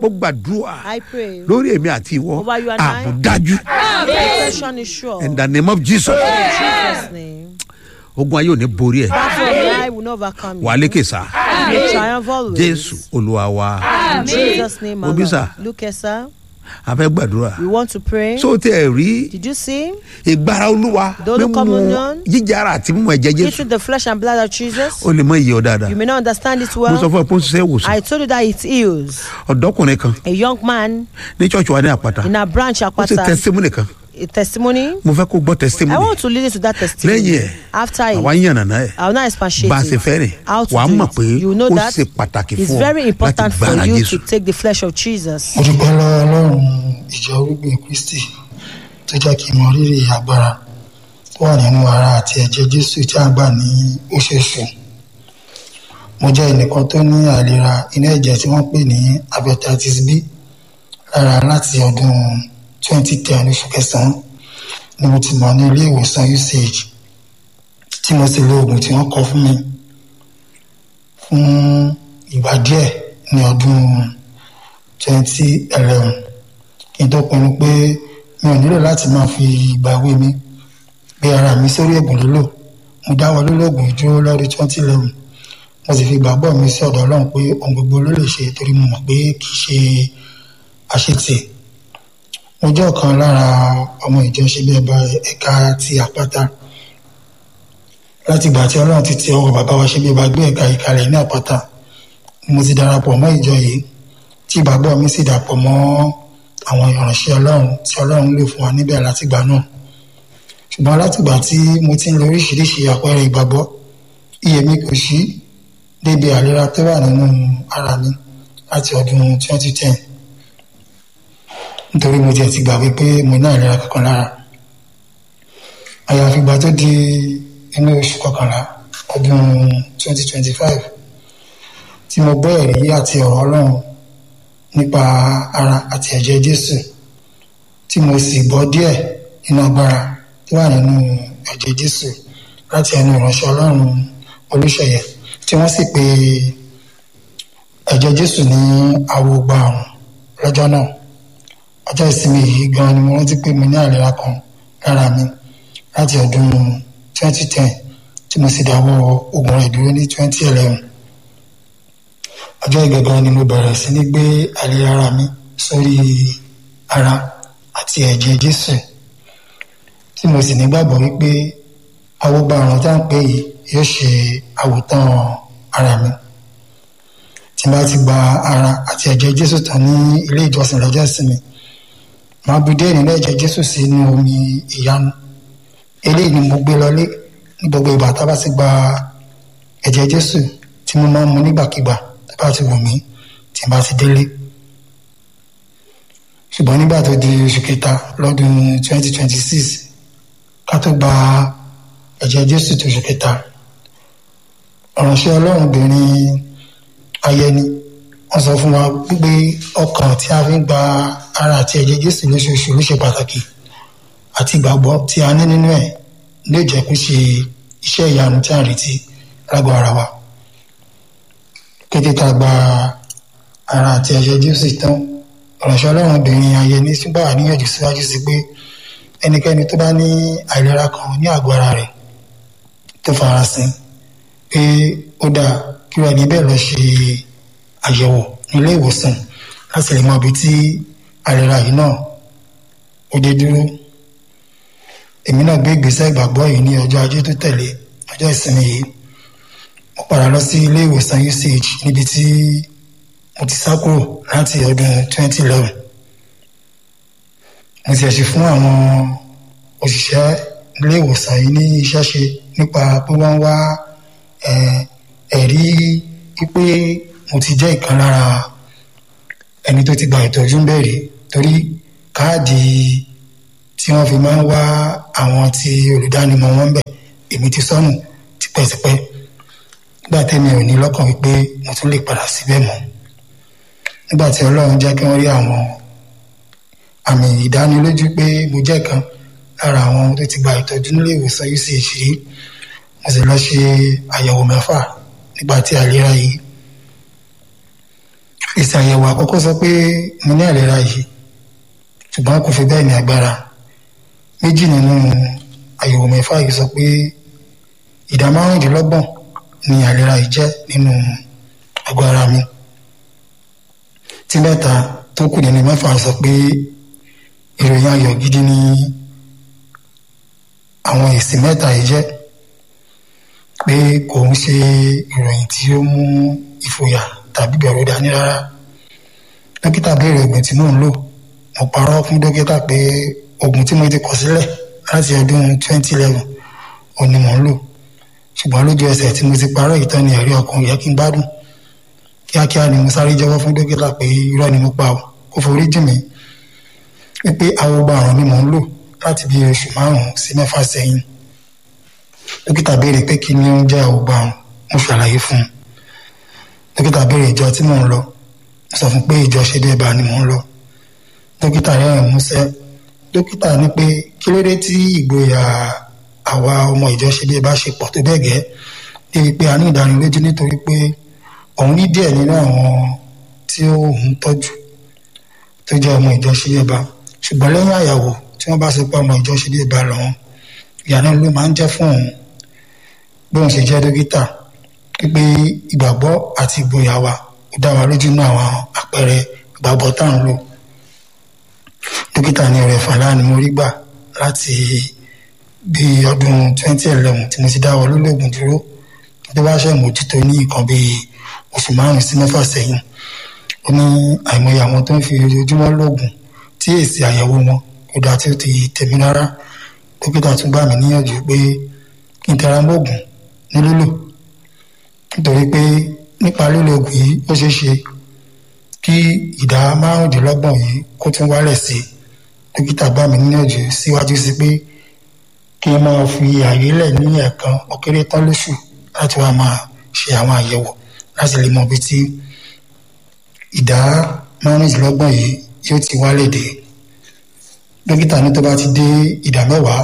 mo gbàdúrà I pray. lórí èmi àti ìwọ Over you and I. ààbò dájú Protection is sure. in the name of jesus In Jesus' name. ogun ayé ò ní borí ẹ Battle of the eye will not overcome you. wà á lékè sá You triumph always. jésù olúwa wa In Jesus' name, Obi, Lord. sir. Look here, sir. a fẹ́ gbàdúrà We want to pray. so tẹ ẹ rí Did you see? ìgbára olúwa The Holy mímú Communion. jíjára àti mímú ẹ̀jẹ̀ jésù Eating the flesh and blood of Jesus. ó lè mọ iye ọ dáadáa You may not understand it mo sọ well. fún ẹ pé ó ń ṣiṣẹ́ ìwòsàn I told you that it heals. ọ̀dọ́kùnrin kan A young man ní ṣọ́ọ̀ṣì wa ní àpáta in a branch ó ṣe Apata, testimony kan a testimony. mo fẹ́ kó gbọ́ I testimony want to listen to that lẹ́yìn testimony. ẹ̀ After àwa it, ń yànnàná ẹ̀ I will not expatiate bá a ṣe fẹ́ rìn it. How to wàá do mọ̀ it. pé You know ó that ṣe pàtàkì it's fún ọ very láti important for gbára you jésù to take the flesh of Jesus. mo dúpẹ́ lọ́wọ́ ọlọ́run ìjọ orígbìn kristi tó jẹ́ kí n mọ rírì agbára tó wà nínú ara àti ẹ̀jẹ̀ jésù tí a gbà ní oṣooṣù mo jẹ́ ẹnìkan tó ní àìlera inú ẹ̀jẹ̀ tí wọ́n pè ní hepatitis b lára láti ọdún 2010 oṣù kẹsàn-án ni mo ti mọ̀ ní ilé ìwòsàn uch tí mo sì lo oògùn tí wọ́n kọ fún mi fún ìgbà díẹ̀ ní ọdún twenty eleven kí n tó pinnu pé mi ò nílò láti máa fi ìgbà ìwé mi gbé ara mi sórí ẹ̀bùn lílò mo dáwọ́ lólógùn ìdúró lọ́dún twenty eleven mo sì fi ìgbàgbọ́ mi sí ọ̀dọ̀ ọlọ́run pé ohun gbogbo ló lè ṣe torí mo mọ̀ pé kì í ṣe àṣetì mo jẹ́ ọ̀kan lára ọmọ ìjọ ṣe bí ẹba ẹ̀ka ti àpáta láti ìgbà tí ọlọ́run ti ti ọwọ́ bàbá wa ṣe bí ẹba gbé ẹ̀ka ìkàlẹ̀ ní àpáta mo ti darapọ̀ mọ́ ìjọ yìí tí ìgbàgbọ́ mi sì dàpọ̀ mọ́ àwọn ìránṣẹ́ ọlọ́run tí ọlọ́run lò fún wa níbẹ̀ látìgbà náà ṣùgbọ́n látìgbà tí mo ti ń lo oríṣiríṣi àpẹẹrẹ ìgbàgbọ́ iye mi kò sí débi àlera tó wà nínú ara mi láti ọdún 2010 nítorí mo tiẹ̀ ti gbàgbé pé mo ní àìlera kankan lára àyàfi ìgbà tó di inú oṣù kọkànlá ọdún 2025 tí mo gbọ́ ẹ̀rí àti ọ̀rọ̀ ọlọ́run nípa ara àti ẹ̀jẹ̀ jésù tí mo sì gbọ́ díẹ̀ nínú agbára tó wà nínú ẹ̀jẹ̀ jésù láti ẹnu ìránṣẹ́ ọlọ́run olùṣeyẹ tí wọ́n sì pe ẹ̀jẹ̀ jésù ní awogba àrùn lọ́jọ́ náà ọjọ́ ìsinmi yìí gan ni mo rántí pé mo ní àìlera kan lára mi láti ọdún 2010 tí mo sì dáwọ́ oògùn rẹ̀ dúró ní 2011 ọjọ́ ìgangan ni mo bẹ̀rẹ̀ sí ní gbé àlè ara mi sórí ara àti ẹ̀jẹ̀ jésù tí mo sì nígbàgbọ́ wípé awogba àrùn tá à ń pè yìí yóò ṣe àwòtán ara mi tí n bá ti gba ara àti ẹ̀jẹ̀ jésù tán ní ilé ìjọsìn lọ́jọ́ ìsinmi màá bu díẹ̀ nínú ẹ̀jẹ̀ jésù sínú omi ìyanu eléyìí ni mo gbé lọlé ní gbogbo ìgbà tá a bá ti gba ẹ̀jẹ̀ jésù tí mo máa ń mu nígbàkigbà tó bá ti wù mí tí n bá ti délé ṣùgbọ́n nígbà tó di oṣù kẹta lọ́dún 2026 ká tó gba ẹ̀jẹ̀ jésù tó oṣù kẹta ọ̀ránṣẹ́ ọlọ́run obìnrin ayẹni wọ́n sọ fún wa pé ọkàn tí a fi ń gba ara àti ẹ̀jẹ̀ jésù lóṣooṣù ló ṣe pàtàkì àti ìgbàgbọ́ tí a ní nínú ẹ̀ lè jẹ́ kó ṣe iṣẹ́ ìyanu tí a ń retí lágọ̀ ara wa kété tá a gba ara àti ẹ̀jẹ̀ jésù tán ìránṣẹ́ ọlọ́run obìnrin ayẹni tún gbà wá níyànjú síwájú sí pé ẹnikẹ́ni tó bá ní àìlera kan ní àgọ́ ara rẹ̀ tó farasin pé ó dáa kí wọ́n ẹni bẹ́ẹ̀ lọ ṣe àyẹ̀wò nílé ìwòsàn láti lè mọ ibi tí àìlera yìí náà ó dé dúró èmi náà gbé ìgbésẹ̀ ìgbàgbọ́ yìí ní ọjọ́ ajé tó tẹ̀lé ọjọ́ ìsinmi yìí mo padà lọ sí ilé ìwòsàn uch níbi tí mo ti sá kúrò láti ọdún 2011 mo ti ẹ̀sìn fún àwọn òṣìṣẹ́ ilé ìwòsàn yìí ní iṣẹ́ ṣe nípa pé wọ́n wá ẹ̀rí pípé mo ti jẹ́ ìkan lára ẹni tó ti gba ìtọ́jú ń bẹ̀rẹ̀ torí káàdì tí wọ́n fi máa ń wá àwọn tí olùdánimọ̀ wọn bẹ̀ èmi ti sọnù tipẹ́tipẹ́ nígbà tẹ́mi ò ní lọ́kàn wípé mo tún lè padà síbẹ̀ mọ́ nígbà tí ọlọ́run jẹ́ kí wọ́n rí àwọn àmì ìdánilójú pé mo jẹ́ kan lára àwọn tó ti gba ìtọ́jú nílé ìwòsàn uch rí mo sì lọ ṣe àyẹ̀wò mẹ́fà nígbà tí àìlera yìí èsì àyẹ̀wò àkọ́kọ́ sọ pé mo ní àìlera yìí ṣùgbọ́n kò fi bẹ́ẹ̀ ní agbára méjì nínú àyẹ̀wò mẹ́fà yìí sọ pé ìdá márùndínlọ́gbọ̀n ni àìlera yìí jẹ́ nínú àgọ́ ara mi tí mẹ́ta tó kù nínú mẹ́fà sọ pé ìròyìn ayọ̀ gidi ni àwọn èsì mẹ́ta yìí jẹ́ pé kò ń ṣe ìròyìn tí ó mú ìfòyà tàbí bẹ̀rù dání rárá dókítà béèrè oògùn tí mò ń lò mo parọ́ fún dókítà pé oògùn tí mo ti kọ̀ sílẹ̀ láti ọdún 2011 òun ni mò ń lò ṣùgbọ́n lójú ẹsẹ̀ tí mo ti parọ́ ìtàn ni ẹ̀rí ọkàn yẹ kí n gbádùn kíákíá ni mo sáré jẹ́wọ́ fún dókítà pé irọ́ ni mo pa ọ́ kó forí jì mí wípé awogba àrùn ni mò ń lò láti bí oṣù márùn-ún sí mẹ́fà sẹ́yìn dókítà béèrè pé kí ni ó ń jẹ́ awogba àrùn mo ṣàlàyé fún un dókítà béèrè ìjọ tí mò ń lọ mo sọ fún pé ìjọ ṣe dé bá ni mò ń lọ dókítà rẹ́rìn músẹ́ dókítà ní pé kí ló dé tí ìgboyà àwa ọmọ ìjọ ṣe dé bá ṣe pọ̀ tó bẹ́ẹ̀ gẹ́ débi pé a ní ìdánilójú nítorí pé òun ní díẹ̀ nínú àwọn tí ó ń tọ́jú tó jẹ́ ọmọ ìjọ ṣe dé bá ṣùgbọ́n lẹ́yìn àyàwó tí wọ́n bá ṣe pé ọmọ ìjọ ṣe dé bá lọ́wọ́ ìyànà ló máa ń jẹ́ fún òun bí òun ṣe jẹ́ dókítà pípé ìgbàgbọ́ àti ìgboyà wa ó dá wa lójú nínú àwọn àpẹẹrẹ ìgbàgbọ́ tá à ń lò dókítà ní ọ̀rẹ́ fàlà ni mo rí gbà láti bí ọdún 2011 tí mo ti dáwọ́ lólógùn dúró tó bá ṣe mójútó ní nǹkan bíi oṣù márùn sí mẹ́fà sẹ́yìn ó ní àìmọye àwọn tó ń fi ojoojúmọ́ lóògùn tí èsì àyẹ̀wò wọn kò dáa tí ó ti tẹ̀mí rárá dókítà tún gbà mí níyànjú pé kí n tẹra mọ́ òògùn ní lílò nítorí pé nípa lílo oògùn yìí ó ṣeé ṣe kí ìdá márùndínlọ́gbọ̀n yìí kó tún wálẹ̀ sí i dókítà gbà mí níyànjú síwájú sí pé kí n máa fi àyè lẹ̀ ní ẹ̀ẹ̀kan ó kéré tán lóṣù láti wá máa ṣe àwọn àyẹ̀wò láti lè mọ ibi tí ìdá márùndínlọ́gbọ̀n yìí yóò ti wálẹ̀ dé dókítà ní tó bá ti dé ìdá mẹ́wàá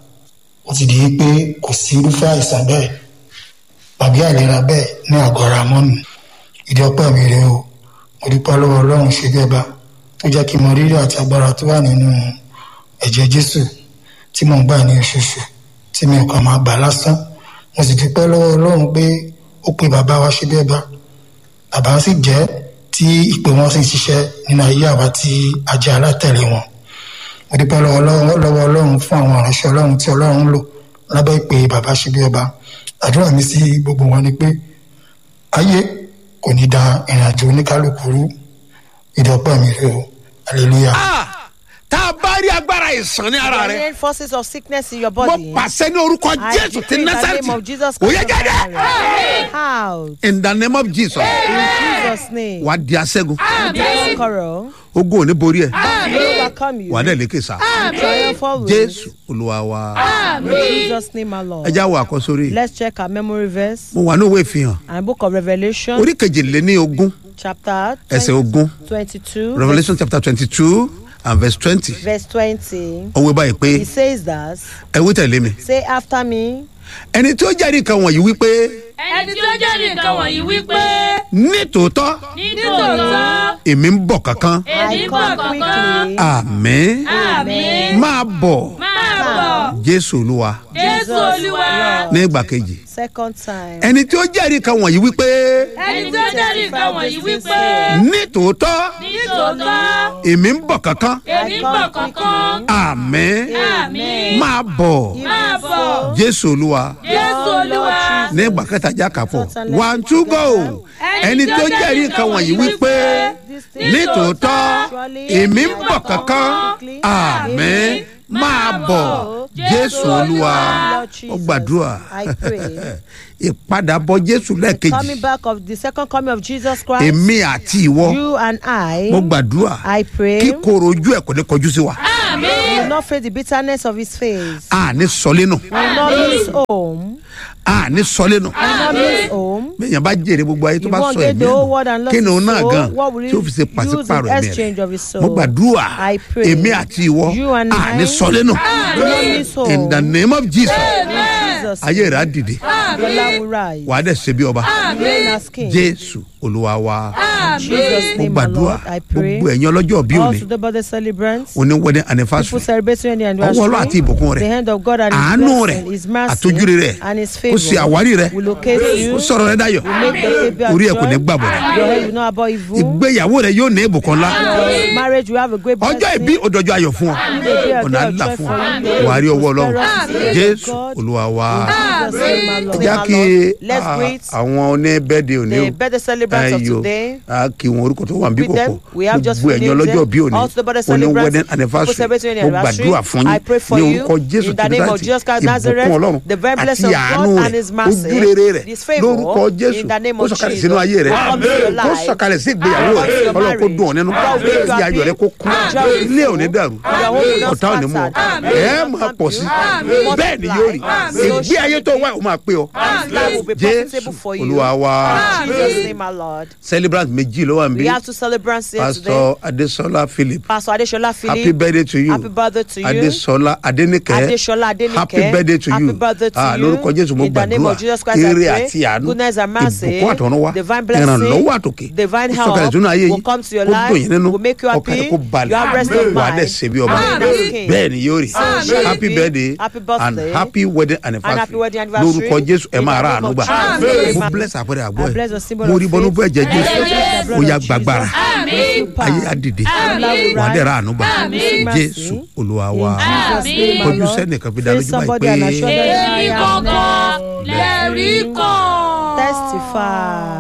ó ti di pé kò sí irúfẹ́ àìsàn bẹ́ẹ̀ tàbí àìlera bẹ́ẹ̀ ní àgọ́ ara mọ́nù ìdí ọpẹ́ mi rèé o mo dúpẹ́ lọ́wọ́ ọlọ́run ṣe bẹ́ẹ̀ bá tó jẹ́ kí n mọ rírì àti agbára tó wà nínú ẹ̀jẹ̀ jésù tí mò ń gbà ní oṣooṣù tí mi ò kàn máa gbà lásán mo sì dúpẹ́ lọ́wọ́ ọlọ́run pé ó pe bàbá wa ṣe bẹ́ẹ̀ bá bàbá sì jẹ́ tí ìpè wọn sì ń ṣiṣẹ́ nínú ayé àwa tí a jẹ́ alátẹ̀lé wọn mo dúpẹ́ lọ́wọ́ lọ́wọ́ ọlọ́run fún àwọn ìránṣẹ́ ọlọ́run tí ọlọ́run ń lò lábẹ́ ìpè bàbá ṣe bí ọba àdúrà mi sí gbogbo wọn ni pé ayé kò ní da ìrìnàjò oníkálukú rú ìdọ́pẹ́ mi rè o hallelujah. Ah, tá a bá rí agbára ìsàn ní ara rẹ Any forces of sickness in your mo body. pàṣẹ ní orúkọ I jésù ti decree in the name of násàrìtì Jesus ó yẹ Christ of jáde Nazareth. Out. in the name of jesus In Jesus' name. wà á di aṣẹ́gun The conqueror ogun ò ní borí ẹ̀ will overcome you. wà á dẹ̀ lékè sá Triumphal wins. jésù olúwa wa In Jesus' name, my ẹ Lord. já wo àkọsórí Let's check our memory verse mo wà ní òwe ìfihàn and book of Revelation, orí kejìléní ogún chapter ẹsẹ̀ ogún 22, revolution chapter twenty two and verse twenty verse 20. ó wí báyìí pé He says that, ẹ wí tẹ̀lé mi say after me, ẹni tí ó jẹ́rìí nǹkan wọ̀nyí wípé ẹni tí ó jẹ́rìí nǹkan wọ̀nyí wípé ní tòótọ́ nítòótọ́ èmi ń bọ̀ kankan èmi I bọ̀ come kankan quickly. àmín àmín máa bọ̀ máa bọ̀ jésù olúwa jésù olúwa ní ìgbà kejì Second time. ẹni tí ó jẹ́rìí nǹkan wọ̀nyí wípé ẹni tí ó jẹ́rìí nǹkan wọ̀nyí wípé ní tòótọ́ nítòótọ́ èmi ń bọ̀ kankan èmi bọ̀ kankan àmín àmín máa bọ̀ máa bọ̀ jésù olúwa jésù olúwa ní ìgbà kẹta já kàpọ̀ one two go ẹni tí ó jẹ́rìí nǹkan wọ̀nyí wípé ní tòótọ́ èmi ń bọ̀ kankan àmín máa bọ̀ jésù olúwa ó gbàdúrà I pray. ìpadàbọ̀ jésù lẹ́ẹ̀kejì Coming back of the second coming of Jesus Christ, èmi àti ìwọ you and I, mo gbàdúrà I pray, kí koro ojú ẹ̀ kò ní kọjú sí wa will not face the bitterness of his face. àní sọlénu Will not miss home. àní sọlénu Will not miss home. bẹ́ẹ̀yàn bá jèrè gbogbo ayé tó You bá won't sọ get ẹ̀mí the whole ẹ̀ world and nù lost kí ni òun his náà soul. gan What will tí ó fi ṣe he use pàṣípàrọ̀ in ẹ̀mí exchange of rẹ̀ his soul? mo gbàdúrà I pray. èmi àti ìwọ You and I àní sọlénu Will not miss home. in the name of jesus In Jesus' ayé rẹ̀ á dìde name, the Lord will rise. wàá dẹ̀ ṣe bí ọba Reign as king. jésù olúwa wa In Jesus' mo name, my gbàdúrà Lord, I pray. gbogbo ẹ̀yin ọlọ́jọ́ bí òní Also, the birthday celebrants, òní wedding people anniversary celebrating the ọwọ́ ọlọ́ àti anniversary, ìbùkún the rẹ̀ hand of God and His àánú rẹ̀ blessing, His mercy, àtọ́júre rẹ̀ and His kó ṣe favor àwárí rẹ̀ will locate kó you. sọ̀rọ̀ rẹ̀ dayọ̀ will make the baby orí ẹ̀ kò ní joy. gbàbọ̀ rẹ̀ Your head will not about evil. ìgbéyàwó rẹ̀ yóò ní ìbùkún ńlá Your marriage will have a great ọjọ́ blessing. ìbí òdòjọ́ ayọ̀ fún ọ Baby, a ọ̀nà day of àdúrà joy fún for ọ you. wà á rí ọwọ́ ọlọ́run Prosperity, jésù God. olúwa wa In Jesus' name, my Lord. ẹ já kí Let's ah, greet àwọn oníbẹ́ẹ̀dẹ̀ òní the birthday celebrants of Ayọ̀. today. a kí wọn orúkọ tó wà níbí With them, kọ̀kọ̀ we have just gbogbo ẹ̀yin renamed ọlọ́jọ́ them. bí òní Also the birthday òní celebrants, wedding people anniversary celebrating their mo anniversary. gbàdúrà fún I pray yín for ní you orúkọ jésù in the name of Kírísítì Jesus Christ ìbùkún Nazareth, ọlọ́run the very àti blessing of àánú God rẹ̀ and His mercy, ojúrere rẹ̀ His favour, lórúkọ jésù in the name kó of sọ̀kalẹ̀ Jesus. sínú ayé rẹ̀ Come to your kó life. sọ̀kalẹ̀ sí ìgbéyàwó Come to rẹ̀ your ọlọ́run kó dùn ọ́ nínú God will make you kí ayọ̀ rẹ̀ kó kún happy. Joy will ilé fill. ò ní dàrú Your home will not ọ̀tá ò ní mú ọ scattered. ẹ Amen. máa pọ̀ sí Amen. bẹ́ẹ̀ ni yóò rí Amen. ìgbé ayé tó wá ò máa pé ọ This life will be jésù profitable for you. olúwa wa In Jesus' name, my Lord. celebrant méjì ló wà níbí We have two celebrants here today. pastor adesola philip Pastor Adeshola Philip. happy birthday to you Happy birthday to you. adesola adenike Adeshola Adenike. happy birthday to Happy you birthday to Ah, you. lórúkọ jésù mo In the name gbàdúrà of Jesus Christ, I ire pray. àti àánú Goodness and mercy. ìbùkún àtọ̀run wá Divine blessing. ìrànlọ́wọ́ àtòkè Divine kó sọ̀kalẹ̀ help sínú ayé will yìí come to your kó life, dùn yín nínú will make you happy. ọkàn rẹ̀ kó balẹ̀ You have rest of wà á mind. dẹ̀ ṣe bí ọba Amen. That's king. bẹ́ẹ̀ ni yóò rí Amen. happy birthday Happy and birthday. happy wedding And happy anniversary wedding anniversary. lórúkọ jésù ẹ In máa the ra name àánú of gbà Jesus. mo bless àpẹẹrẹ àgbọ̀ I bless the ẹ̀ symbol mo of rí bọ́nú faith. bọ́ ẹ̀jẹ̀ jésù The blood ó of yá Jesus. gbàgbára Àmín. ayé á dìde Àmín. wà á dẹ̀ ra àánú gbà Àmín. jésù olúwa wa In Jesus' name, my kọjú Lord. sẹ́nìkan fi dá Face lójú báyìí somebody and assure pé. them èmi I am gangan lẹ́rìí kan. Testify.